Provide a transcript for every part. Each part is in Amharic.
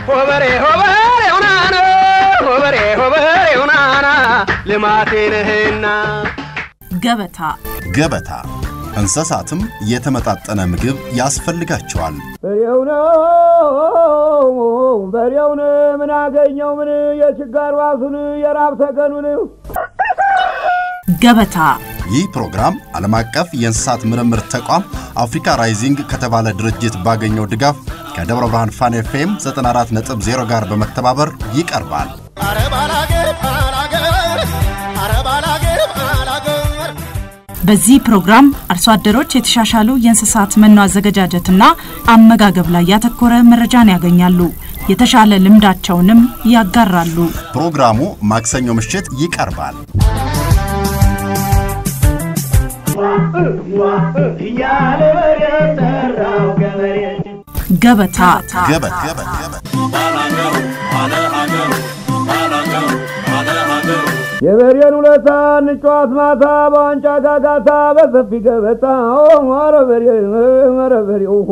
ሆበሬ ሆበሬ ሁናና ሆበሬ ሆበሬ ሁናና ልማቴ ነህና ገበታ ገበታ እንስሳትም የተመጣጠነ ምግብ ያስፈልጋቸዋል። በሬው ነው በሬውን ምን አገኘው ምን የችጋር ዋሱን የራብ ተገኑን ገበታ ይህ ፕሮግራም ዓለም አቀፍ የእንስሳት ምርምር ተቋም አፍሪካ ራይዚንግ ከተባለ ድርጅት ባገኘው ድጋፍ ከደብረ ብርሃን ፋን ኤፍኤም 94.0 ጋር በመተባበር ይቀርባል። በዚህ ፕሮግራም አርሶ አደሮች የተሻሻሉ የእንስሳት መኖ አዘገጃጀትና አመጋገብ ላይ ያተኮረ መረጃን ያገኛሉ። የተሻለ ልምዳቸውንም ያጋራሉ። ፕሮግራሙ ማክሰኞ ምሽት ይቀርባል። እያለ በሬ ጠራው ገበሬ ገበታ ገበታ የበሬን ውለታ እንጫዋት ማታ በዋንጫ ጋጋታ በሰፊ ገበታ ኧረ በሬ ኧረ በሬ ኦሆ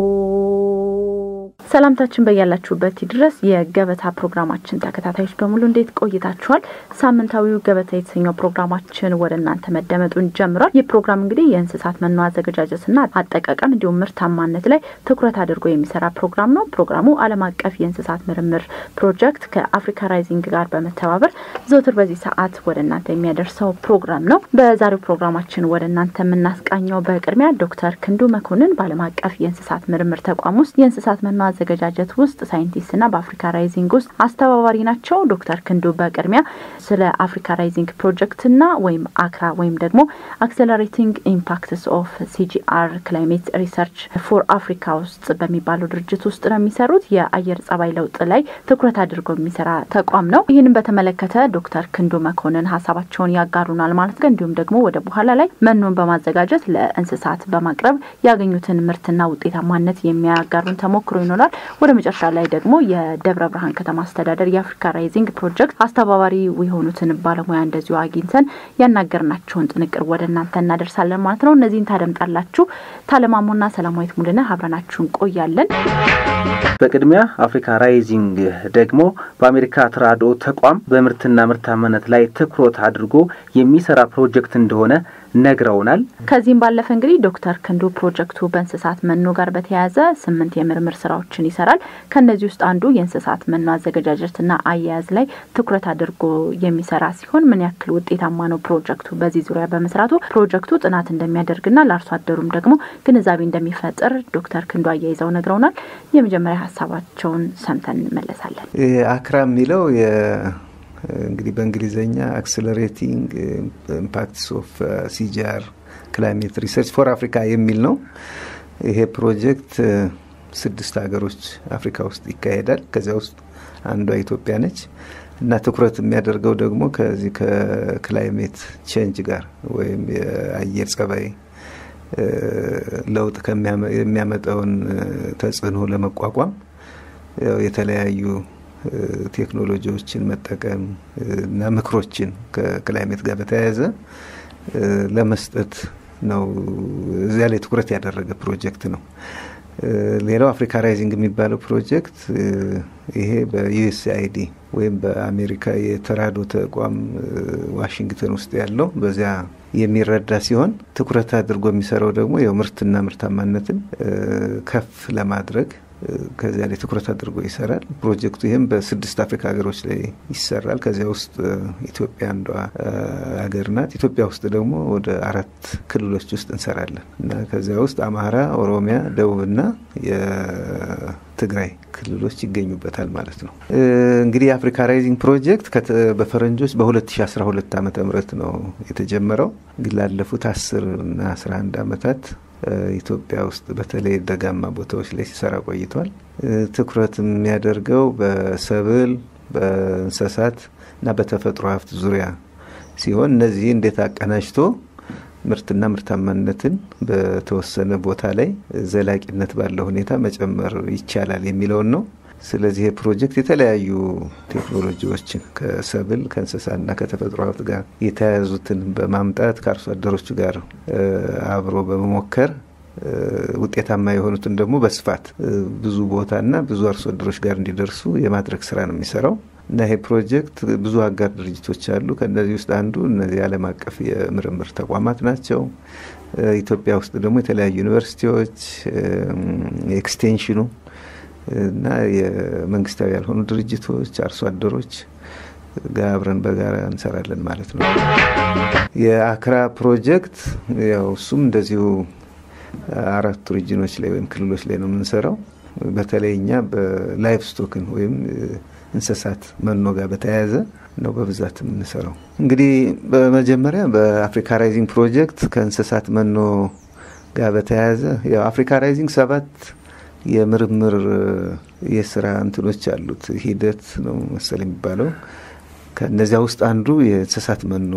ሰላምታችን በያላችሁበት ድረስ የገበታ ፕሮግራማችን ተከታታዮች በሙሉ እንዴት ቆይታችኋል? ሳምንታዊው ገበታ የተሰኘው ፕሮግራማችን ወደ እናንተ መደመጡን ጀምሯል። ይህ ፕሮግራም እንግዲህ የእንስሳት መኖ አዘገጃጀትና አጠቃቀም እንዲሁም ምርታማነት ላይ ትኩረት አድርጎ የሚሰራ ፕሮግራም ነው። ፕሮግራሙ ዓለም አቀፍ የእንስሳት ምርምር ፕሮጀክት ከአፍሪካ ራይዚንግ ጋር በመተባበር ዘውትር በዚህ ሰዓት ወደ እናንተ የሚያደርሰው ፕሮግራም ነው። በዛሬው ፕሮግራማችን ወደ እናንተ የምናስቃኘው በቅድሚያ ዶክተር ክንዱ መኮንን በዓለም አቀፍ የእንስሳት ምርምር ተቋም ውስጥ የእንስሳት መኖ አዘገጃጀት ውስጥ ሳይንቲስትና በአፍሪካ ራይዚንግ ውስጥ አስተባባሪ ናቸው። ዶክተር ክንዱ በቅድሚያ ስለ አፍሪካ ራይዚንግ ፕሮጀክትና ወይም አክራ ወይም ደግሞ አክሰለሬቲንግ ኢምፓክትስ ኦፍ ሲጂአር ክላይሜት ሪሰርች ፎር አፍሪካ ውስጥ በሚባለው ድርጅት ውስጥ ነው የሚሰሩት። የአየር ጸባይ ለውጥ ላይ ትኩረት አድርጎ የሚሰራ ተቋም ነው። ይህንን በተመለከተ ዶክተር ክንዱ መኮንን ሀሳባቸውን ያጋሩናል ማለት ነው። እንዲሁም ደግሞ ወደ በኋላ ላይ መኖን በማዘጋጀት ለእንስሳት በማቅረብ ያገኙትን ምርትና ውጤታማነት የሚያጋሩን ተሞክሮ ይኖራል። ወደ መጨረሻ ላይ ደግሞ የደብረ ብርሃን ከተማ አስተዳደር የአፍሪካ ራይዚንግ ፕሮጀክት አስተባባሪ የሆኑትን ባለሙያ እንደዚሁ አግኝተን ያናገርናቸውን ጥንቅር ወደ እናንተ እናደርሳለን ማለት ነው። እነዚህን ታደምጣላችሁ። ታለማሞና ሰላማዊት ሙልነ አብረናችሁን ቆያለን። በቅድሚያ አፍሪካ ራይዚንግ ደግሞ በአሜሪካ ተራድኦ ተቋም በምርትና ምርታማነት ላይ ትኩረት አድርጎ የሚሰራ ፕሮጀክት እንደሆነ ነግረውናል። ከዚህም ባለፈ እንግዲህ ዶክተር ክንዱ ፕሮጀክቱ በእንስሳት መኖ ጋር በተያያዘ ስምንት የምርምር ስራዎችን ይሰራል። ከእነዚህ ውስጥ አንዱ የእንስሳት መኖ አዘገጃጀትና አያያዝ ላይ ትኩረት አድርጎ የሚሰራ ሲሆን ምን ያክል ውጤታማ ነው ፕሮጀክቱ በዚህ ዙሪያ በመስራቱ ፕሮጀክቱ ጥናት እንደሚያደርግና ለአርሶ አደሩም ደግሞ ግንዛቤ እንደሚፈጥር ዶክተር ክንዱ አያይዘው ነግረውናል። የመጀመሪያ ሀሳባቸውን ሰምተን እንመለሳለን። አክራ የሚለው እንግዲህ በእንግሊዝኛ አክስለሬቲንግ ኢምፓክትስ ኦፍ ሲጂአር ክላይሜት ሪሰርች ፎር አፍሪካ የሚል ነው። ይሄ ፕሮጀክት ስድስት ሀገሮች አፍሪካ ውስጥ ይካሄዳል። ከዚያ ውስጥ አንዷ ኢትዮጵያ ነች እና ትኩረት የሚያደርገው ደግሞ ከዚህ ከክላይሜት ቼንጅ ጋር ወይም የአየር ጸባይ ለውጥ የሚያመጣውን ተጽዕኖ ለመቋቋም የተለያዩ ቴክኖሎጂዎችን መጠቀም እና ምክሮችን ከክላይሜት ጋር በተያያዘ ለመስጠት ነው። እዚያ ላይ ትኩረት ያደረገ ፕሮጀክት ነው። ሌላው አፍሪካ ራይዚንግ የሚባለው ፕሮጀክት ይሄ በዩኤስአይዲ ወይም በአሜሪካ የተራድኦ ተቋም ዋሽንግተን ውስጥ ያለው በዚያ የሚረዳ ሲሆን ትኩረት አድርጎ የሚሰራው ደግሞ የምርትና ምርታማነትን ከፍ ለማድረግ ከዚያ ላይ ትኩረት አድርጎ ይሰራል። ፕሮጀክቱ ይህም በስድስት አፍሪካ ሀገሮች ላይ ይሰራል። ከዚያ ውስጥ ኢትዮጵያ አንዷ ሀገር ናት። ኢትዮጵያ ውስጥ ደግሞ ወደ አራት ክልሎች ውስጥ እንሰራለን እና ከዚያ ውስጥ አማራ፣ ኦሮሚያ፣ ደቡብና የትግራይ ክልሎች ይገኙበታል ማለት ነው። እንግዲህ የአፍሪካ ራይዚንግ ፕሮጀክት በፈረንጆች በ2012 ዓ ም ነው የተጀመረው። እንግዲህ ላለፉት 10 እና 11 ዓመታት ኢትዮጵያ ውስጥ በተለይ ደጋማ ቦታዎች ላይ ሲሰራ ቆይቷል። ትኩረት የሚያደርገው በሰብል፣ በእንስሳት እና በተፈጥሮ ሀብት ዙሪያ ሲሆን እነዚህ እንዴት አቀናጅቶ ምርትና ምርታማነትን በተወሰነ ቦታ ላይ ዘላቂነት ባለው ሁኔታ መጨመር ይቻላል የሚለውን ነው። ስለዚህ ይህ ፕሮጀክት የተለያዩ ቴክኖሎጂዎችን ከሰብል ከእንስሳና ከተፈጥሮ ሀብት ጋር የተያያዙትን በማምጣት ከአርሶ አደሮቹ ጋር አብሮ በመሞከር ውጤታማ የሆኑትን ደግሞ በስፋት ብዙ ቦታና ብዙ አርሶ አደሮች ጋር እንዲደርሱ የማድረግ ስራ ነው የሚሰራው እና ይሄ ፕሮጀክት ብዙ አጋር ድርጅቶች አሉ። ከእነዚህ ውስጥ አንዱ እነዚህ ዓለም አቀፍ የምርምር ተቋማት ናቸው። ኢትዮጵያ ውስጥ ደግሞ የተለያዩ ዩኒቨርሲቲዎች፣ ኤክስቴንሽኑ እና የመንግስታዊ ያልሆኑ ድርጅቶች፣ አርሶ አደሮች ጋር አብረን በጋራ እንሰራለን ማለት ነው። የአክራ ፕሮጀክት ያው እሱም እንደዚሁ አራቱ ሪጅኖች ላይ ወይም ክልሎች ላይ ነው የምንሰራው። በተለይ እኛ በላይቭ ስቶክን ወይም እንስሳት መኖ ጋር በተያያዘ ነው በብዛት የምንሰራው። እንግዲህ በመጀመሪያ በአፍሪካ ራይዚንግ ፕሮጀክት ከእንስሳት መኖ ጋር በተያያዘ ያው አፍሪካ ራይዚንግ ሰባት የምርምር የስራ እንትኖች አሉት ሂደት ነው መሰል የሚባለው። ከእነዚያ ውስጥ አንዱ የእንስሳት መኖ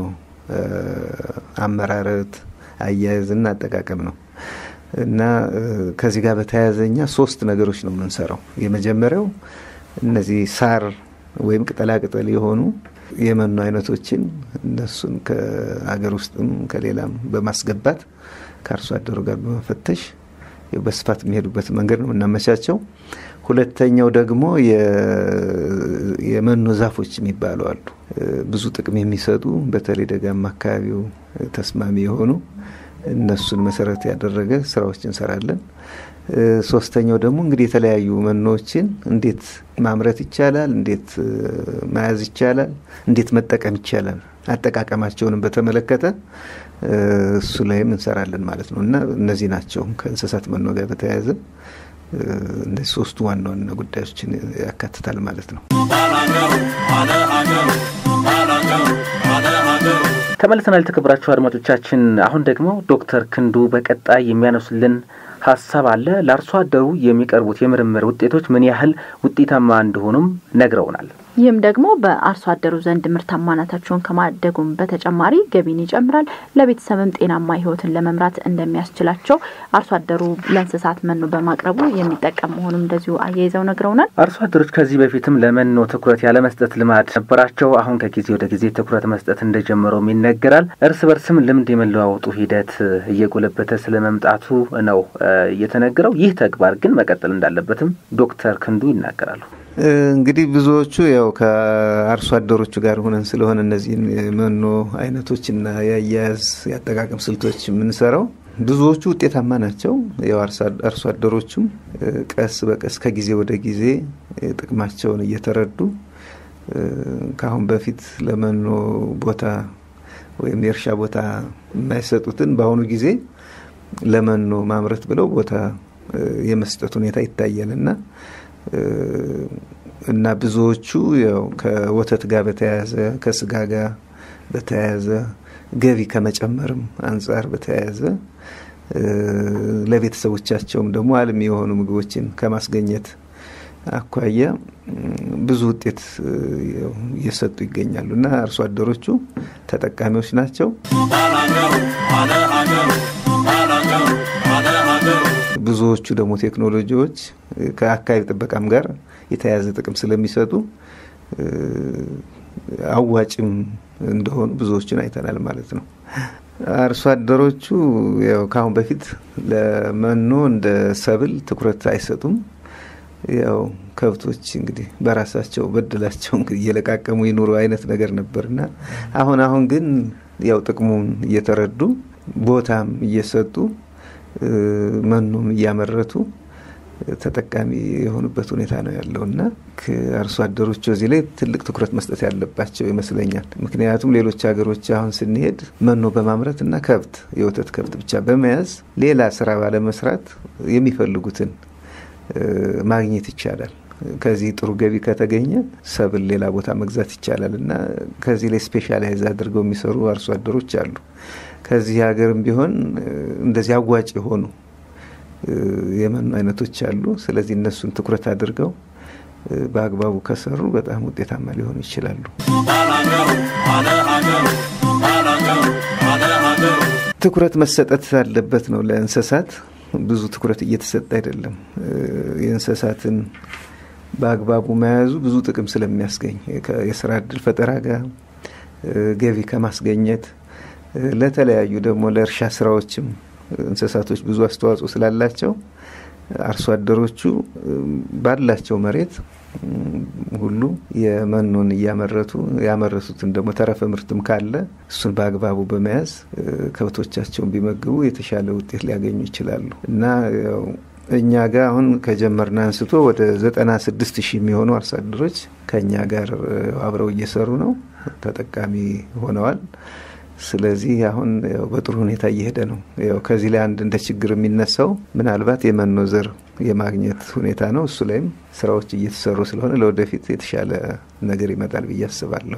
አመራረት፣ አያያዝና አጠቃቀም ነው እና ከዚህ ጋር በተያያዘ እኛ ሶስት ነገሮች ነው የምንሰራው። የመጀመሪያው እነዚህ ሳር ወይም ቅጠላቅጠል የሆኑ የመኖ አይነቶችን እነሱን ከሀገር ውስጥም ከሌላም በማስገባት ከአርሶ አደሩ ጋር በመፈተሽ በስፋት የሚሄዱበት መንገድ ነው የምናመቻቸው። ሁለተኛው ደግሞ የመኖ ዛፎች የሚባሉ አሉ። ብዙ ጥቅም የሚሰጡ በተለይ ደጋማ አካባቢው ተስማሚ የሆኑ እነሱን መሰረት ያደረገ ስራዎች እንሰራለን። ሶስተኛው ደግሞ እንግዲህ የተለያዩ መኖዎችን እንዴት ማምረት ይቻላል፣ እንዴት መያዝ ይቻላል፣ እንዴት መጠቀም ይቻላል፣ አጠቃቀማቸውንም በተመለከተ እሱ ላይም እንሰራለን ማለት ነው እና እነዚህ ናቸው ከእንስሳት መኖ ጋር በተያያዘ እነዚህ ሶስቱ ዋና ዋና ጉዳዮችን ያካትታል ማለት ነው። ተመልሰናል። የተከበራችሁ አድማጮቻችን፣ አሁን ደግሞ ዶክተር ክንዱ በቀጣይ የሚያነሱልን ሀሳብ አለ። ለአርሶ አደሩ የሚቀርቡት የምርምር ውጤቶች ምን ያህል ውጤታማ እንደሆኑም ነግረውናል። ይህም ደግሞ በአርሶ አደሩ ዘንድ ምርታማነታቸውን ከማደጉም በተጨማሪ ገቢን ይጨምራል፣ ለቤተሰብም ጤናማ ሕይወትን ለመምራት እንደሚያስችላቸው አርሶ አደሩ ለእንስሳት መኖ በማቅረቡ የሚጠቀም መሆኑም እንደዚሁ አያይዘው ነግረውናል። አርሶ አደሮች ከዚህ በፊትም ለመኖ ትኩረት ያለመስጠት ልማድ ነበራቸው። አሁን ከጊዜ ወደ ጊዜ ትኩረት መስጠት እንደጀመረውም ይነገራል። እርስ በርስም ልምድ የመለዋወጡ ሂደት እየጎለበተ ስለመምጣቱ ነው እየተነገረው። ይህ ተግባር ግን መቀጠል እንዳለበትም ዶክተር ክንዱ ይናገራሉ። እንግዲህ ብዙዎቹ ያው ከአርሶ አደሮቹ ጋር ሆነን ስለሆነ እነዚህን የመኖ አይነቶችና የአያያዝ የአጠቃቀም ስልቶች የምንሰራው ብዙዎቹ ውጤታማ ናቸው። ያው አርሶ አደሮቹም ቀስ በቀስ ከጊዜ ወደ ጊዜ ጥቅማቸውን እየተረዱ ከአሁን በፊት ለመኖ ቦታ ወይም የእርሻ ቦታ የማይሰጡትን በአሁኑ ጊዜ ለመኖ ማምረት ብለው ቦታ የመስጠት ሁኔታ ይታያል እና እና ብዙዎቹ ያው ከወተት ጋር በተያያዘ ከስጋ ጋር በተያያዘ ገቢ ከመጨመርም አንጻር በተያያዘ ለቤተሰቦቻቸውም ደግሞ አልሚ የሆኑ ምግቦችን ከማስገኘት አኳያ ብዙ ውጤት እየሰጡ ይገኛሉ እና አርሶ አደሮቹ ተጠቃሚዎች ናቸው። ብዙዎቹ ደግሞ ቴክኖሎጂዎች ከአካባቢ ጥበቃም ጋር የተያያዘ ጥቅም ስለሚሰጡ አዋጭም እንደሆኑ ብዙዎቹን አይተናል ማለት ነው። አርሶ አደሮቹ ያው ከአሁን በፊት ለመኖ እንደ ሰብል ትኩረት አይሰጡም። ያው ከብቶች እንግዲህ በራሳቸው በድላቸው እንግዲህ እየለቃቀሙ ይኑሩ አይነት ነገር ነበርና አሁን አሁን ግን ያው ጥቅሙን እየተረዱ ቦታም እየሰጡ መኖም እያመረቱ ተጠቃሚ የሆኑበት ሁኔታ ነው ያለው እና አርሶ አደሮቹ እዚህ ላይ ትልቅ ትኩረት መስጠት ያለባቸው ይመስለኛል። ምክንያቱም ሌሎች ሀገሮች አሁን ስንሄድ መኖ በማምረት እና ከብት የወተት ከብት ብቻ በመያዝ ሌላ ስራ ባለመስራት የሚፈልጉትን ማግኘት ይቻላል። ከዚህ ጥሩ ገቢ ከተገኘ ሰብል ሌላ ቦታ መግዛት ይቻላል እና ከዚህ ላይ ስፔሻላይዝ አድርገው የሚሰሩ አርሶ አደሮች አሉ። ከዚህ ሀገርም ቢሆን እንደዚህ አዋጭ የሆኑ የመኖ አይነቶች አሉ። ስለዚህ እነሱን ትኩረት አድርገው በአግባቡ ከሰሩ በጣም ውጤታማ ሊሆኑ ይችላሉ። ትኩረት መሰጠት አለበት ነው ለእንስሳት ብዙ ትኩረት እየተሰጠ አይደለም። የእንስሳትን በአግባቡ መያዙ ብዙ ጥቅም ስለሚያስገኝ የስራ እድል ፈጠራ ጋር ገቢ ከማስገኘት ለተለያዩ ደግሞ ለእርሻ ስራዎችም እንስሳቶች ብዙ አስተዋጽኦ ስላላቸው አርሶ አደሮቹ ባላቸው መሬት ሁሉ የመኖን እያመረቱ ያመረቱትን ደግሞ ተረፈ ምርትም ካለ እሱን በአግባቡ በመያዝ ከብቶቻቸውን ቢመግቡ የተሻለ ውጤት ሊያገኙ ይችላሉ እና እኛ ጋር አሁን ከጀመርን አንስቶ ወደ ዘጠና ስድስት ሺህ የሚሆኑ አርሶ አደሮች ከእኛ ጋር አብረው እየሰሩ ነው፣ ተጠቃሚ ሆነዋል። ስለዚህ አሁን በጥሩ ሁኔታ እየሄደ ነው። ያው ከዚህ ላይ አንድ እንደ ችግር የሚነሳው ምናልባት የመኖ ዘር የማግኘት ሁኔታ ነው። እሱ ላይም ስራዎች እየተሰሩ ስለሆነ ለወደፊት የተሻለ ነገር ይመጣል ብዬ አስባለሁ።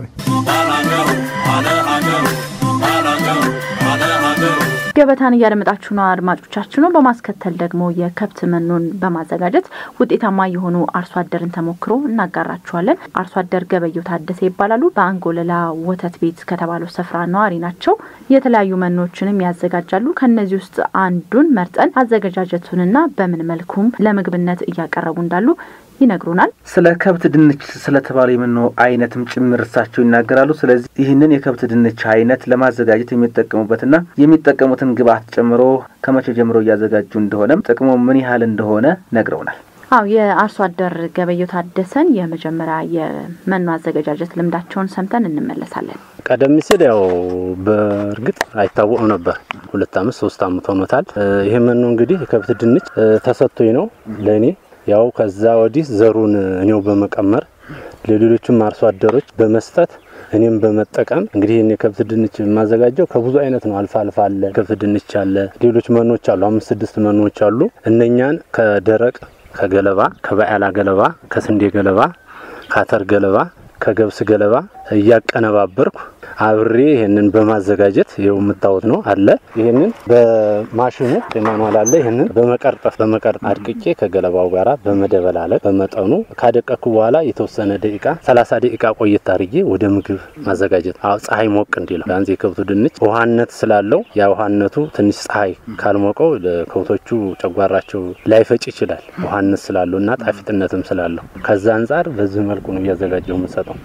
ገበታን እያደመጣችሁ ነው አድማጮቻችን ነው። በማስከተል ደግሞ የከብት መኖን በማዘጋጀት ውጤታማ የሆኑ አርሶ አደርን ተሞክሮ እናጋራችኋለን። አርሶ አደር ገበየው ታደሰ ይባላሉ። በአንጎለላ ወተት ቤት ከተባለው ስፍራ ነዋሪ ናቸው። የተለያዩ መኖችንም ያዘጋጃሉ። ከእነዚህ ውስጥ አንዱን መርጠን አዘገጃጀቱንና በምን መልኩም ለምግብነት እያቀረቡ እንዳሉ ይነግሩናል። ስለ ከብት ድንች ስለተባለ የመኖ አይነትም ጭምር እሳቸው ይናገራሉ። ስለዚህ ይህንን የከብት ድንች አይነት ለማዘጋጀት የሚጠቀሙበትና የሚጠቀሙትን ግብዓት ጨምሮ ከመቼ ጀምሮ እያዘጋጁ እንደሆነም ጥቅሙ ምን ያህል እንደሆነ ነግረውናል። አው የአርሶ አደር ገበየው ታደሰን የመጀመሪያ የመኖ አዘገጃጀት ልምዳቸውን ሰምተን እንመለሳለን። ቀደም ሲል ያው በእርግጥ አይታወቅም ነበር። ሁለት አመት ሶስት አመት ሆኖታል። ይህ መኖ እንግዲህ የከብት ድንች ተሰጥቶኝ ነው ለእኔ ያው ከዛ ወዲህ ዘሩን እኔው በመቀመር ለሌሎችም አርሶ አደሮች በመስጠት እኔም በመጠቀም እንግዲህ እኔ ከብት ድንች የማዘጋጀው ከብዙ አይነት ነው። አልፋ አልፋ አለ፣ ከብት ድንች አለ፣ ሌሎች መኖች አሉ። አምስት ስድስት መኖች አሉ። እነኛን ከደረቅ ከገለባ፣ ከበዓላ ገለባ፣ ከስንዴ ገለባ፣ ከአተር ገለባ፣ ከገብስ ገለባ እያቀነባበርኩ አብሬ ይህንን በማዘጋጀት ይኸው የምታወት ነው አለ። ይህንን በማሽኑ ማኑዋል አለ። ይህንን በመቀርጠፍ በመቀርጥ አድቅቄ ከገለባው ጋራ በመደበላለቅ በመጠኑ ካደቀኩ በኋላ የተወሰነ ደቂቃ ሰላሳ ደቂቃ ቆየት አድርጌ ወደ ምግብ ማዘጋጀት አዎ፣ ፀሐይ ሞቅ እንዲለው ቢያንስ የከብቱ ድንች ውሃነት ስላለው ያ ውሃነቱ ትንሽ ፀሐይ ካልሞቀው ለከብቶቹ ጨጓራቸው ላይፈጭ ይችላል። ውሃነት ስላለው እና ጣፊጥነትም ስላለው ከዛ አንጻር በዚህ መልኩ ነው እያዘጋጀው የምሰጠው።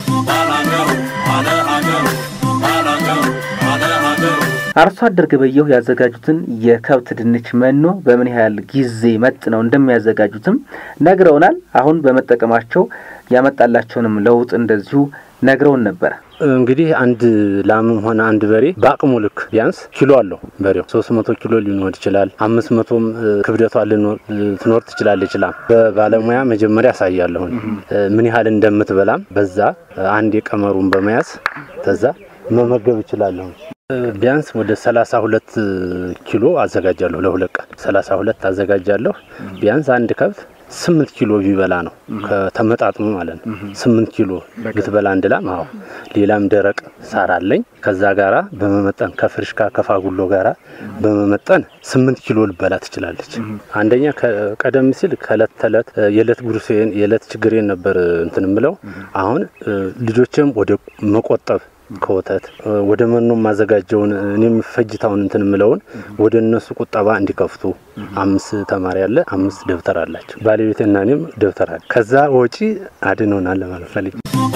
አርሶ አደር ገበየሁ ያዘጋጁትን የከብት ድንች መኖ በምን ያህል ጊዜ መጥነው እንደሚያዘጋጁትም ነግረውናል። አሁን በመጠቀማቸው ያመጣላቸውንም ለውጥ እንደዚሁ ነግረውን ነበረ። እንግዲህ አንድ ላምም ሆነ አንድ በሬ በአቅሙ ልክ ቢያንስ ኪሎ አለው። በሬው ሶስት መቶ ኪሎ ሊኖር ይችላል። አምስት መቶም ክብደቷ ትኖር ትችላለች። ላም በባለሙያ መጀመሪያ ያሳያለሁን ምን ያህል እንደምትበላም በዛ አንድ የቀመሩን በመያዝ ተዛ መመገብ ይችላለሁ። ቢያንስ ወደ ሰላሳ ሁለት ኪሎ አዘጋጃለሁ። ለሁለት ቀን ሰላሳ ሁለት አዘጋጃለሁ። ቢያንስ አንድ ከብት ስምንት ኪሎ ቢበላ ነው ከተመጣጥሙ ማለት ነው። ስምንት ኪሎ ብትበላ አንድ ላም። አዎ ሌላም ደረቅ ሳር አለኝ። ከዛ ጋራ በመመጠን ከፍርሽካ ከፋጉሎ ጋራ በመመጠን ስምንት ኪሎ ልበላ ትችላለች። አንደኛ ቀደም ሲል ከእለት ተዕለት የዕለት ጉርሴን የዕለት ችግሬን ነበር እንትን ምለው። አሁን ልጆችም ወደ መቆጠብ ከወተት ወደ መኖ ማዘጋጀውን እኔም ፈጅታውን እንትን ምለውን ወደ እነሱ ቁጠባ እንዲከፍቱ አምስት ተማሪ አለ፣ አምስት ደብተር አላቸው። ባለቤትና እኔም ደብተር አለ። ከዛ ወጪ አድኖናል ለማለት ፈልጌ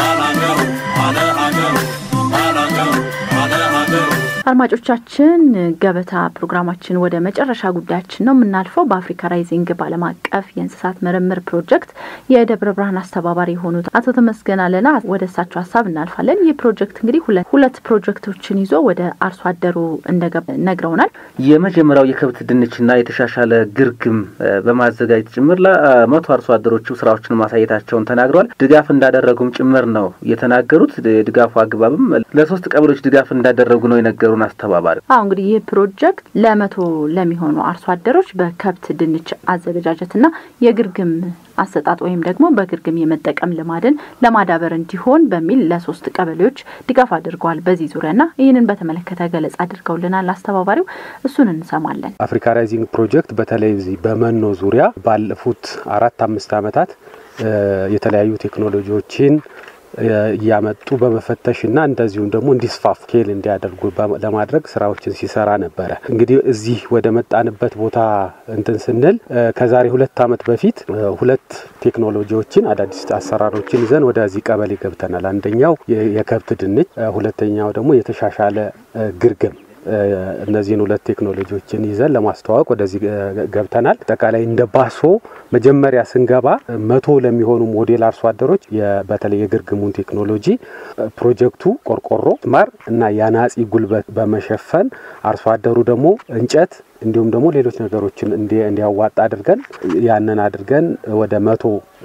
አድማጮቻችን ገበታ ፕሮግራማችን ወደ መጨረሻ ጉዳያችን ነው የምናልፈው። በአፍሪካ ራይዚንግ በዓለም አቀፍ የእንስሳት ምርምር ፕሮጀክት የደብረ ብርሃን አስተባባሪ የሆኑት አቶ ተመስገን አለና ወደ እሳቸው ሀሳብ እናልፋለን። ይህ ፕሮጀክት እንግዲህ ሁለት ፕሮጀክቶችን ይዞ ወደ አርሶ አደሩ ነግረውናል። የመጀመሪያው የከብት ድንችና የተሻሻለ ግርግም በማዘጋጀት ጭምር ለመቶ አርሶ አደሮቹ ስራዎችን ማሳየታቸውን ተናግረዋል። ድጋፍ እንዳደረጉም ጭምር ነው የተናገሩት። የድጋፉ አግባብም ለሶስት ቀበሌዎች ድጋፍ እንዳደረጉ ነው የነገሩ ሀገሩን አስተባባሪ አሁ እንግዲህ ይህ ፕሮጀክት ለመቶ ለሚሆኑ አርሶ አደሮች በከብት ድንች አዘገጃጀትና የግርግም አሰጣጥ ወይም ደግሞ በግርግም የመጠቀም ልማድን ለማዳበር እንዲሆን በሚል ለሶስት ቀበሌዎች ድጋፍ አድርገዋል። በዚህ ዙሪያና ይህንን በተመለከተ ገለጻ አድርገውልናል አስተባባሪው። እሱን እንሰማለን። አፍሪካ ራይዚንግ ፕሮጀክት በተለይ በመኖ ዙሪያ ባለፉት አራት አምስት ዓመታት የተለያዩ ቴክኖሎጂዎችን እያመጡ በመፈተሽና እንደዚሁም ደግሞ እንዲስፋፉ ኬል እንዲያደርጉ ለማድረግ ስራዎችን ሲሰራ ነበረ። እንግዲህ እዚህ ወደ መጣንበት ቦታ እንትን ስንል ከዛሬ ሁለት ዓመት በፊት ሁለት ቴክኖሎጂዎችን አዳዲስ አሰራሮችን ይዘን ወደዚህ ቀበሌ ገብተናል። አንደኛው የከብት ድንች፣ ሁለተኛው ደግሞ የተሻሻለ ግርግም እነዚህን ሁለት ቴክኖሎጂዎችን ይዘን ለማስተዋወቅ ወደዚህ ገብተናል። አጠቃላይ እንደ ባሶ መጀመሪያ ስንገባ መቶ ለሚሆኑ ሞዴል አርሶ አደሮች በተለይ የግርግሙን ቴክኖሎጂ ፕሮጀክቱ ቆርቆሮ፣ ማር እና የአናጺ ጉልበት በመሸፈን አርሶ አደሩ ደግሞ እንጨት እንዲሁም ደግሞ ሌሎች ነገሮችን እንዲያዋጣ አድርገን ያንን አድርገን ወደ መቶ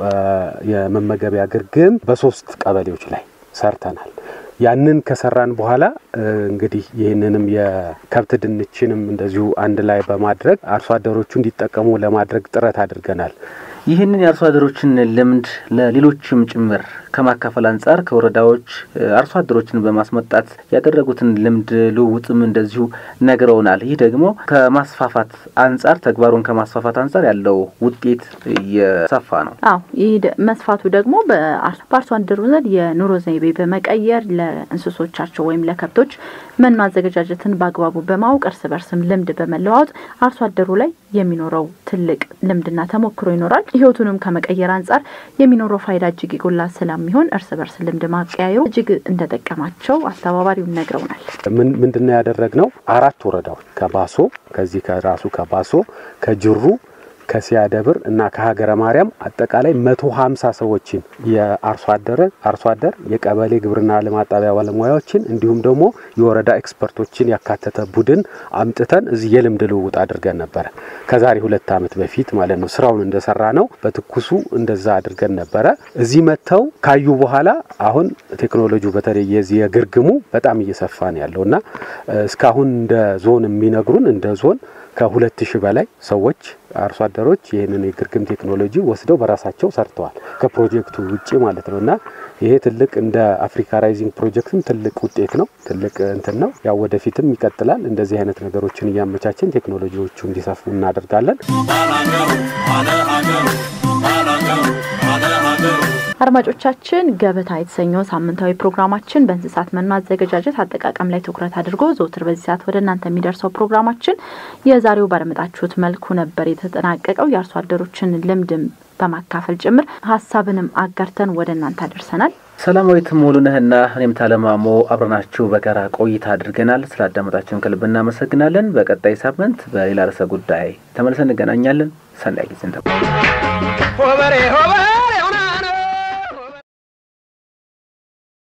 የመመገቢያ ግርግም በሶስት ቀበሌዎች ላይ ሰርተናል። ያንን ከሰራን በኋላ እንግዲህ ይህንንም የከብት ድንችንም እንደዚሁ አንድ ላይ በማድረግ አርሶ አደሮቹ እንዲጠቀሙ ለማድረግ ጥረት አድርገናል። ይህንን የአርሶ አደሮችን ልምድ ለሌሎችም ጭምር ከማካፈል አንጻር ከወረዳዎች አርሶ አደሮችን በማስመጣት ያደረጉትን ልምድ ልውውጥም እንደዚሁ ነግረውናል። ይህ ደግሞ ከማስፋፋት አንጻር ተግባሩን ከማስፋፋት አንጻር ያለው ውጤት እየሰፋ ነው። አዎ ይህ መስፋቱ ደግሞ በአርሶ አደሩ ዘንድ የኑሮ ዘይቤ በመቀየር ለእንስሶቻቸው ወይም ለከብቶች መኖ አዘገጃጀትን በአግባቡ በማወቅ እርስ በርስም ልምድ በመለዋወጥ አርሶ አደሩ ላይ የሚኖረው ትልቅ ልምድና ተሞክሮ ይኖራል። ህይወቱንም ከመቀየር አንጻር የሚኖረው ፋይዳ እጅግ የጎላ ስለሚሆን እርስ በርስ ልምድ ማቀያየሩ እጅግ እንደጠቀማቸው አስተባባሪውን ነግረውናል። ምንድነው ያደረግነው? አራት ወረዳዎች ከባሶ ከዚህ ከራሱ ከባሶ ከጅሩ ከሲያደብር እና ከሀገረ ማርያም አጠቃላይ መቶ ሀምሳ ሰዎችን የአርሶ አደረ አርሶ አደር የቀበሌ ግብርና ልማት ጣቢያ ባለሙያዎችን እንዲሁም ደግሞ የወረዳ ኤክስፐርቶችን ያካተተ ቡድን አምጥተን እዚህ የልምድ ልውውጥ አድርገን ነበረ። ከዛሬ ሁለት ዓመት በፊት ማለት ነው። ስራውን እንደሰራ ነው በትኩሱ እንደዛ አድርገን ነበረ። እዚህ መጥተው ካዩ በኋላ አሁን ቴክኖሎጂው በተለይ የዚህ የግርግሙ በጣም እየሰፋ ነው ያለው እና እስካሁን እንደ ዞን የሚነግሩን እንደ ዞን ከሁለት ሺህ በላይ ሰዎች አርሶ አደሮች ይህንን የግርግም ቴክኖሎጂ ወስደው በራሳቸው ሰርተዋል። ከፕሮጀክቱ ውጭ ማለት ነው እና ይሄ ትልቅ እንደ አፍሪካ ራይዚንግ ፕሮጀክትም ትልቅ ውጤት ነው። ትልቅ እንትን ነው። ያው ወደፊትም ይቀጥላል። እንደዚህ አይነት ነገሮችን እያመቻችን ቴክኖሎጂዎቹ እንዲሰፉ እናደርጋለን። አድማጮቻችን ገበታ የተሰኘው ሳምንታዊ ፕሮግራማችን በእንስሳት መኖ አዘገጃጀት አጠቃቀም ላይ ትኩረት አድርጎ ዘውትር በዚህ ሰዓት ወደ እናንተ የሚደርሰው ፕሮግራማችን የዛሬው ባደመጣችሁት መልኩ ነበር የተጠናቀቀው። የአርሶ አደሮችን ልምድም በማካፈል ጭምር ሀሳብንም አጋርተን ወደ እናንተ አደርሰናል። ሰላማዊት ሙሉነህና እኔም ታለማሞ አብረናችሁ በጋራ ቆይታ አድርገናል። ስላዳመጣችሁን ከልብ እናመሰግናለን። በቀጣይ ሳምንት በሌላ ርዕሰ ጉዳይ ተመልሰን እንገናኛለን። ሰናይ ጊዜ እንጠ ሆበሬ ሆበሬ